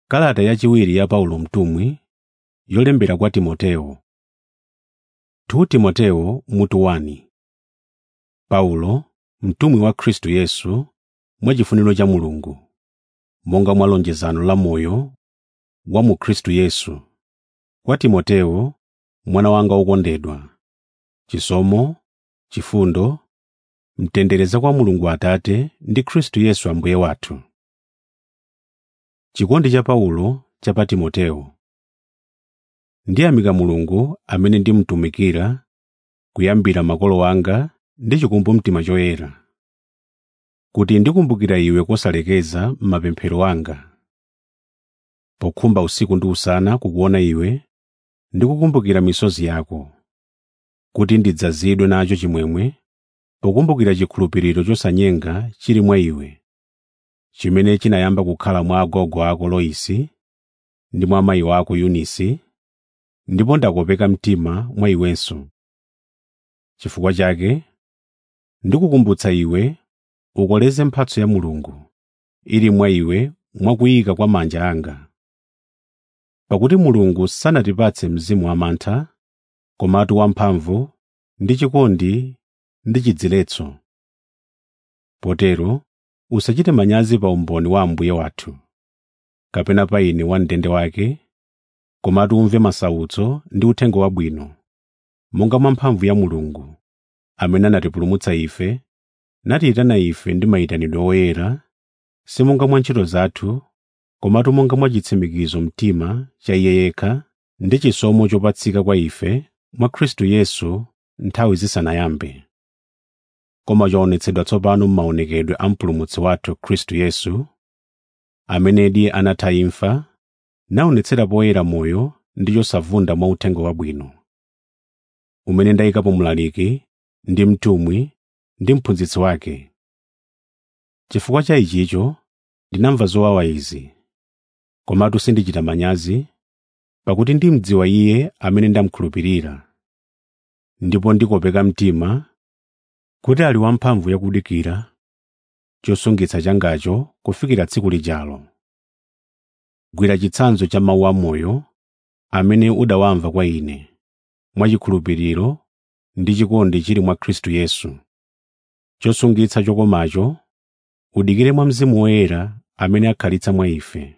Kalata yachiwiri ya Paulo mtumwi yolembera kwa Timoteyo 2 Timoteyo mutu 1 Paulo, mtumwi wa Khristu Yesu mwachifuniro cha Mulungu, monga mwa lonjezano la moyo wa mu Khristu Yesu, kwa Timoteyo mwana wanga wokondedwa. Chisomo, chifundo, mtendere za kwa Mulungu Atate ndi Khristu Yesu Ambuye wathu. Chikondi cha Paulo cha pa Timoteyo. Ndiyamika Mulungu amene ndimutumikira kuyambira makolo anga ndi chikumbumtima choyera, kuti ndikumbukira iwe kosalekeza m'mapemphero anga, pokhumba usiku ndi usana kukuona iwe ndi kukumbukira misozi yako, kuti ndidzazidwe nacho chimwemwe pokumbukira chikhulupiriro chosanyenga chili mwa iwe, chimene chinayamba kukhala mwa agogo ako Loisi ndi mwa amayi wako Yunisi, ndipo ndakopeka mtima mwa iwenso. Chifukwa chake ndikukumbutsa iwe ukoleze mphatso ya Mulungu ili mwa iwe mwakuyika kwa manja anga. Pakuti Mulungu sanatipatse mzimu wamantha, komatu wamphamvu ndi chikondi ndi chidziletso. Potero usachite manyazi pa umboni wa Ambuye wathu, kapena pa ine wam'ndende wake, komatu umve masautso ndi uthenga wabwino, monga mwa mphamvu ya Mulungu, amene anatipulumutsa ife, natiyitana ife ndi mayitanidwe oyera, si monga mwa ntchito zathu, komatu monga mwa chitsimikizo mtima cha Iye yekha ndi chisomo chopatsika kwa ife mwa Khristu Yesu nthawi zisanayambe. Koma chaonetsedwa tsopano m'maonekedwe a Mpulumutsi wathu Khristu Yesu, amenedi anatha imfa, naonetsera poyera moyo ndi chosavunda mwa uthenga wabwino, umene ndayikapo mlaliki ndi mtumwi ndi mphunzitsi wake. Chifukwa cha ichicho ndinamva zowawa izi, komatu sindichita manyazi, pakuti ndimdziwa Iye amene ndamukhulupirira, ndipo ndikopeka mtima kuti ali wamphamvu yakudikira chosungitsa changacho kufikira tsiku lijalo. Gwira chitsanzo cha mawu amoyo amene udawamva kwa ine, mwachikhulupiriro ndi chikondi chili mwa Khristu Yesu. Chosungitsa chokomacho udikire mwa Mzimu Woyera amene akhalitsa mwa ife.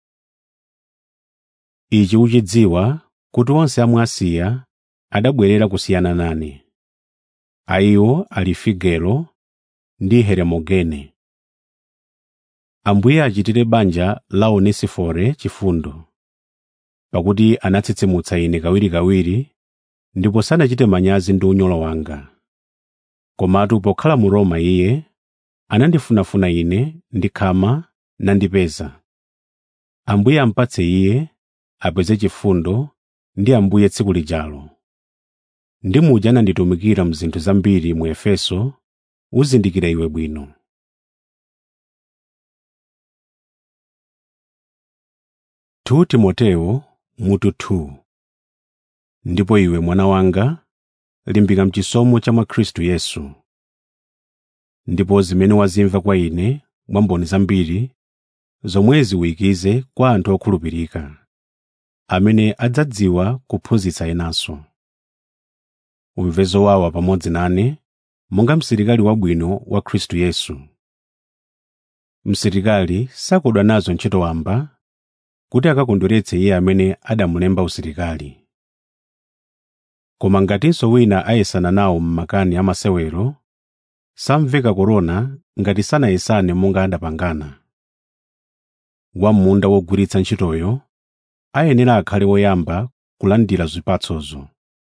Ichi uchidziwa kuti onse amwe Asiya adabwerera kusiyana nane. A iwo ali Figelo ndi Heremogene. Ambuye achitire banja la Onesifore chifundo, pakuti anatsitsimutsa ine kawirikawiri ndipo sanachite manyazi ndi unyolo wanga. Komatu pokhala mu Roma iye anandifunafuna ine ndikhama nandipeza. Ambuye ampatse iye apeze chifundo ndi Ambuye tsiku lijalo. Ndi muja ananditumikira mzinthu zambiri mu Efeso, uzindikira iwe bwino. Tu Timoteyo mutu 2 Ndipo iwe mwana wanga, limbika mchisomo cha mwa Khristu Yesu. Ndipo zimene wazimva kwa ine mwa mboni zambiri, zomwezi uyikize kwa anthu okhulupirika, amene adzadziwa kuphunzitsa enanso. Umve zowawa pamodzi nane, monga msilikali wabwino wa Khristu Yesu. Msilikali sakodwa nazo ntchito wamba, kuti akakondweretse iye amene adamulemba usilikali. Koma ngatinso wina ayesana nawo m'makani amasewero, samveka korona ngati sanayesane monga adapangana. Wam'munda wogwiritsa ntchitoyo ayenera akhale woyamba kulandira zipatsozo.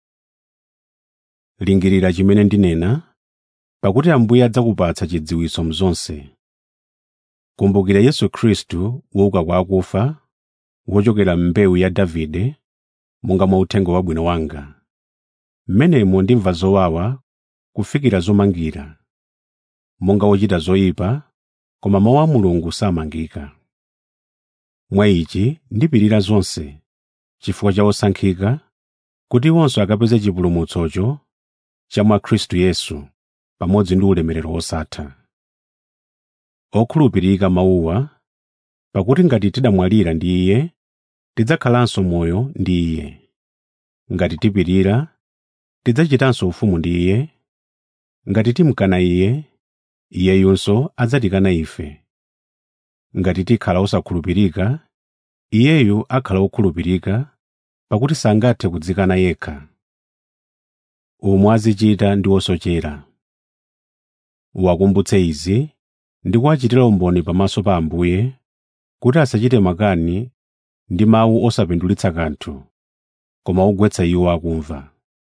Lingirira chimene ndinena, pakuti Ambuye adzakupatsa chidziwitso mzonse. Kumbukira Yesu Khristu wouka kwa akufa, wochokera m'mbewu ya Davide, monga mwa uthenga wabwino wanga. M'menemo ndimva zowawa kufikira zomangira, monga wochita zoyipa, koma mawu a Mulungu samangika. Mwa ichi ndipirira zonse, chifukwa cha osankhika, kuti iwonso akapeze chipulumutsocho cha mwa Khristu Yesu pamodzi ndi ulemerero wosatha. Okhulupirika mawuwa pakuti ngati tidamwalira ndi iye tidzakhalanso moyo ndi iye ngati tipirira tidzachitanso ufumu ndi iye ngati timkana iye iyeyunso adzatikana ife ngati tikhala osakhulupirika iyeyu akhala okhulupirika pakuti sangathe kudzikana yekha umwe azichita ndi osochera wakumbutse izi ndi kuwachitira umboni pamaso pa ambuye kuti asachite makani ndi mawu osapindulitsa kanthu koma ogwetsa iwo akumva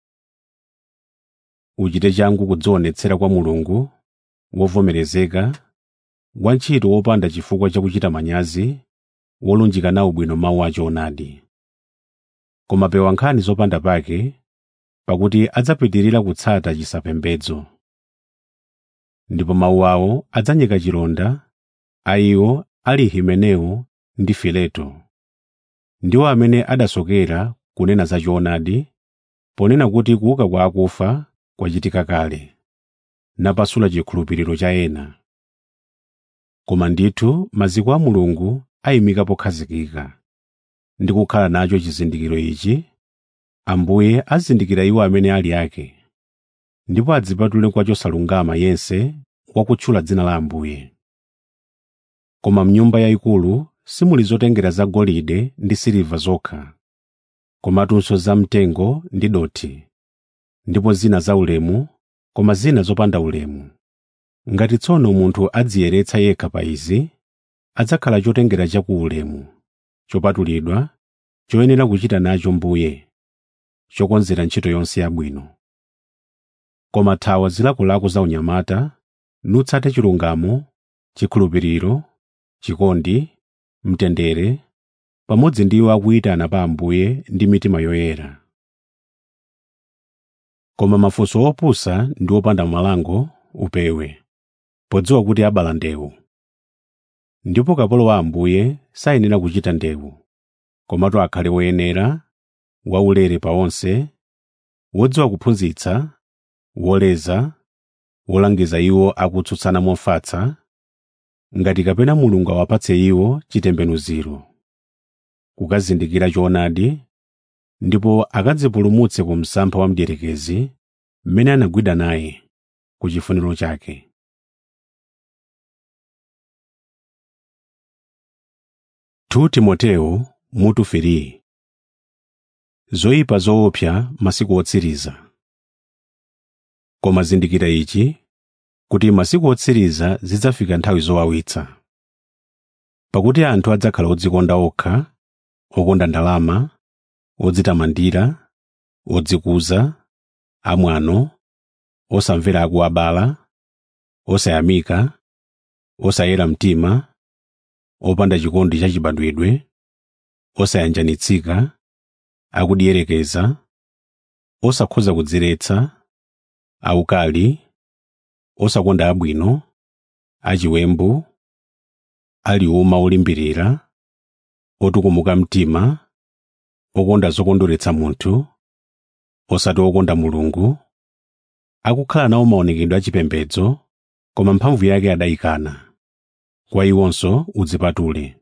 uchite changu kudzionetsera kwa mulungu wovomerezeka wantchito wopanda chifukwa chakuchita manyazi wolunjika nawo bwino mawu achoonadi koma pewa nkhani zopanda pake pakuti adzapitirira kutsata chisapembedzo ndipo mawu awo adzanyeka chilonda a iwo ali himeneo ndi fileto ndiwo amene adasokera kunena za choonadi ponena kuti kuuka kwa akufa kwachitika kale napasula chikhulupiriro cha ena koma ndithu maziko a mulungu ayimika pokhazikika ndi kukhala nacho chizindikiro ichi ambuye azindikira iwo amene ali ake ndipo adzipatule kwa chosalungama yense wakutchula dzina la ambuye koma mnyumba yayikulu simuli zotengera zagolide ndi siliva zokha komatunso zamtengo ndi dothi ndipo zina zaulemu koma zina zopanda ulemu ngati tsono munthu adziyeretsa yekha pa izi adzakhala chotengera chakuulemu chopatulidwa choyenera kuchita nacho mbuye chokonzera ntchito yonse yabwino koma thawa zilakolako za unyamata nutsate chilungamo chikhulupiriro chikondi mtendere pamodzi ndi iwo akuyitana pa ambuye ndi mitima yoyera koma mafunso opusa ndi opanda malango upewe podziwa kuti abala ndewu ndipo kapolo wa ambuye sayenera kuchita ndewu komatu akhale woyenera waulere pa onse wodziwa kuphunzitsa woleza wolangiza iwo akutsutsana mofatsa ngati kapena mulungu awapatse iwo chitembenuziro kukazindikira choonadi ndipo akadzipulumutse ku msampha wa mdierekezi mmene anagwida naye ku chifuniro chake tu timoteo mutu 3 zoyipa zoopsa masiku otsiriza koma zindikira ichi kuti masiku otsiriza zidzafika nthawi zowawitsa pakuti anthu adzakhala odzikonda okha okonda ndalama odzitamandira odzikuza amwano osamvera akuwabala osayamika osayera mtima opanda chikondi chachibadwidwe osayanjanitsika akudierekeza osakhoza kudziretsa aukali osakonda abwino achiwembu aliuma olimbirira otukumuka mtima okonda zokondweretsa munthu osati okonda mulungu akukhala nawo maonekedwe achipembedzo koma mphamvu yake adayikana kwa iwonso udzipatule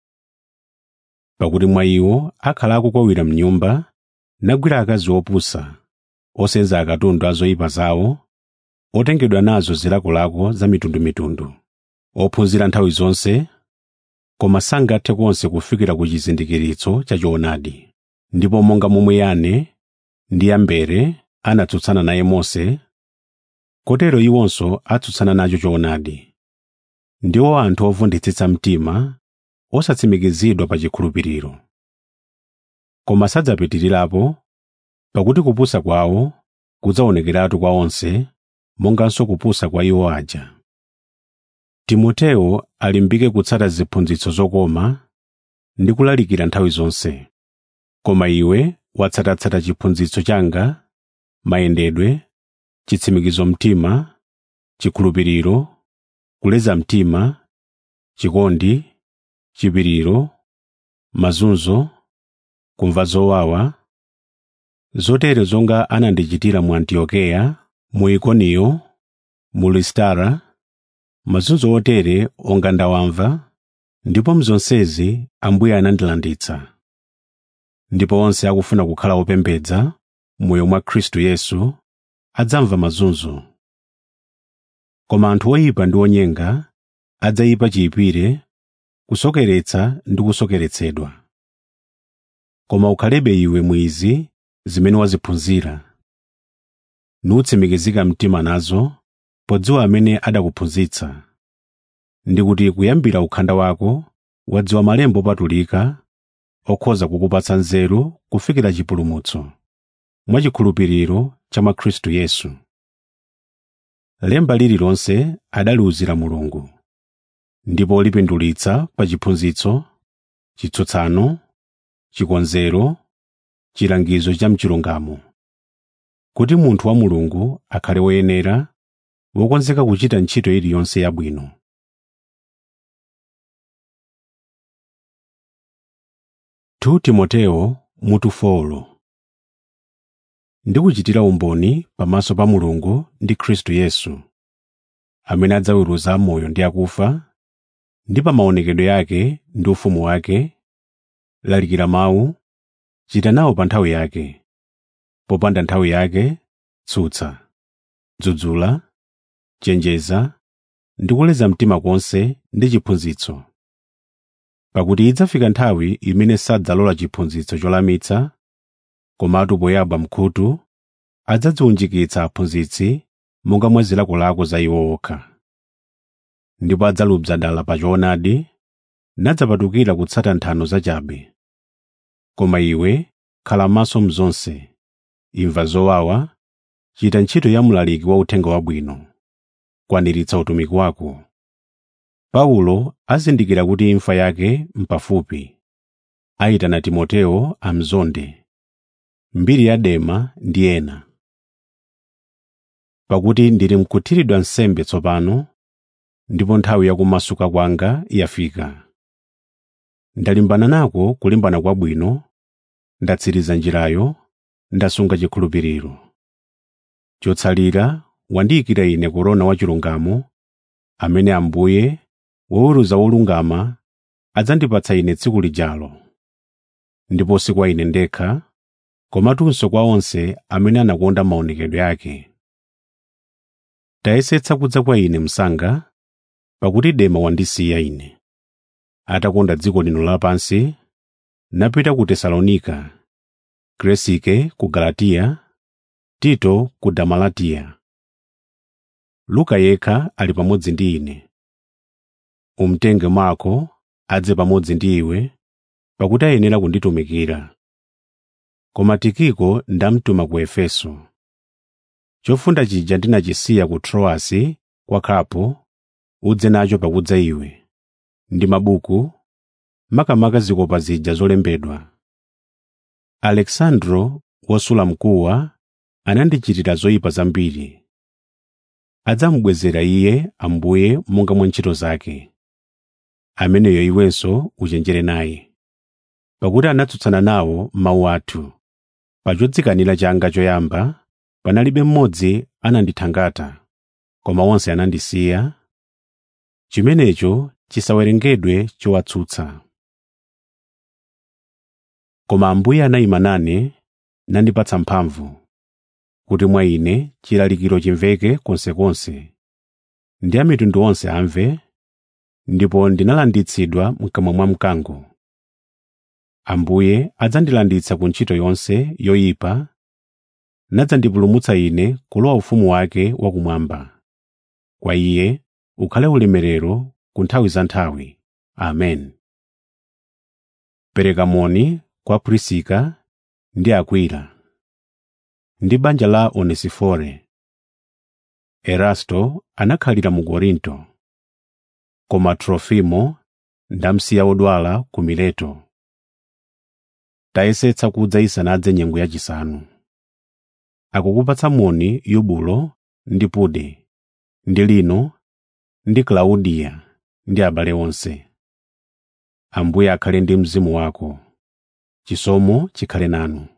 pakuti mwa iwo akhala akukwawira mnyumba nagwira akazi opusa osenza akatundu a zoyipa zawo otengedwa nazo zilakolako za mitundumitundu ophunzira nthawi zonse koma sangathe konse kufikira ku chizindikiritso cha choonadi ndipo monga momwe yane ndi yambere anatsutsana naye mose kotero iwonso atsutsana nacho choonadi ndiwo anthu ovunditsitsa mtima osatsimikizidwa pa chikhulupiriro koma sadzapitirirapo pakuti kupusa kwawo kudzaonekeratu kwa onse monganso kupusa kwa iwo aja timoteo alimbike kutsata ziphunzitso zokoma ndi kulalikira nthawi zonse koma iwe watsatatsata chiphunzitso changa mayendedwe chitsimikizo mtima chikhulupiriro kuleza mtima chikondi chipiriro mazunzo kumva zowawa zotere zonga anandichitira mu antiokeya mu ikoniyo mu listara mazunzo otere onga ndawamva ndipo mzonsezi ambuye anandilanditsa ndipo onse akufuna kukhala opembedza moyo mwa khristu yesu adzamva mazunzo koma anthu oyipa ndi onyenga adzayipa chiyipire kusokeretsa ndi kusokeretsedwa koma ukhalebe iwe mwizi zimene waziphunzira nutsimikizika mtima nazo podziwa amene adakuphunzitsa ndi kuti kuyambira ukhanda wako wadziwa malemba opatulika okhoza kukupatsa nzeru kufikira chipulumutso mwachikhulupiriro cha mwa khristu yesu lemba lililonse adaliwuzira mulungu ndipo lipindulitsa pa chiphunzitso chitsutsano chikonzero chilangizo cha mchilungamo kuti munthu wa mulungu akhale woyenera wokonzeka kuchita ntchito iliyonse yabwino tu timoteo mutu folo ndikuchitira umboni pamaso pa mulungu ndi khristu yesu amene adzaweruza amoyo ndi akufa ndi pa maonekedwe yake ndi ufumu wake lalikira mawu chita nawo pa nthawi yake popanda nthawi yake tsutsa dzudzula chenjeza ndi kuleza mtima konse ndi chiphunzitso pakuti idzafika nthawi imene sadzalola chiphunzitso cholamitsa komatu poyamba mkhutu adzadziwunjikitsa aphunzitsi monga mwa zilakolako za iwo okha ndipo adzalubza dala pa choonadi nadzapatukira kutsata nthano zachabe koma iwe khala maso mzonse imva zowawa chita ntchito ya mlaliki wa uthenga wabwino kwaniritsa utumiki wako paulo azindikira kuti imfa yake mpafupi ayitana timoteo amzonde mbiri ya dema ndi ena pakuti ndili mkuthiridwa nsembe tsopano ndipo nthawi yakumasuka kwanga yafika ndalimbana nako kulimbana kwabwino ndatsiriza njirayo ndasunga chikhulupiriro chotsalira wandiyikira ine korona wachilungamo amene ambuye woweruza wolungama adzandipatsa ine tsiku lijalo ndipo si kwa ine ndekha komatunso kwa onse amene anakonda maonekedwe ake tayesetsa kudza kwa ine msanga pakuti dema wandisiya ine atakonda dziko lino lapansi napita ku tesalonika kresike ku galatiya tito ku damalatiya luka yekha ali pamodzi ndi ine umtenge marko adze pamodzi ndi iwe pakuti ayenera kunditumikira koma tikiko ndamtuma ku efeso chofunda chija ndinachisiya ku troasi kwa kapo udze nacho pakudza iwe ndi mabuku makamaka zikopa zija zolembedwa alexandro wosula mkuwa anandichitira zoyipa zambiri adzamubwezera iye ambuye monga mwa ntchito zake ameneyo iwenso uchenjere naye pakuti anatsutsana nawo mawu athu pa chodzikanira changa choyamba panalibe mmodzi anandithangata koma onse anandisiya chimenecho chisawerengedwe chowatsutsa koma ambuye anayima nane nandipatsa mphamvu kuti mwa ine chilalikiro chimveke konsekonse ndi a mitundu onse amve ndipo ndinalanditsidwa mkamwa mwa mkango ambuye adzandilanditsa ku ntchito yonse yoyipa nadzandipulumutsa ine kulowa ufumu wake wakumwamba kwa iye ukhale ulemerero ku nthawi za nthawi amen pereka moni kwa prisika ndi akwila ndi banja la onesifore erasto anakhalira mu korinto koma trofimo ndamsiya odwala ku mileto tayesetsa kudza isanadze nyengo yachisanu akukupatsa moni yubulo ndi pude ndi lino ndi klaudiya ndi abale onse ambuye akhale ndi mzimu wako chisomo chikhale nanu